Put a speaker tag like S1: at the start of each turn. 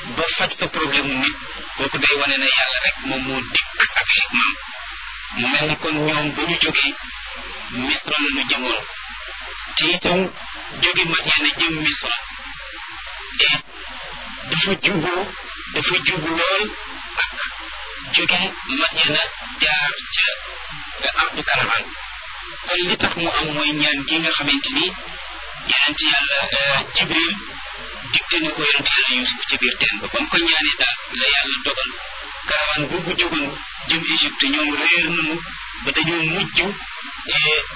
S1: ba faj fa problème nit kooku day wane ne yàlla rek moom moo dikk ak hikmaam mu mel ni kon ñoom ba ñu jógee misra la ñu jëmoon te itam jóge Madyana jëm misra et dafa jubu dafa jubu lool ak jóge Madyana jaar ca ardu Kanaan kon li tax mu am mooy ñaan gi nga xamante ni yonent yàlla Jibril digte na ko yonent yàlla Yuusuf ca biir teen ba ba mu ko ñaanee daal la yàlla dogal karawaan boobu jógoon jëm Égypte ñoom réer nañu ba dañoo mujj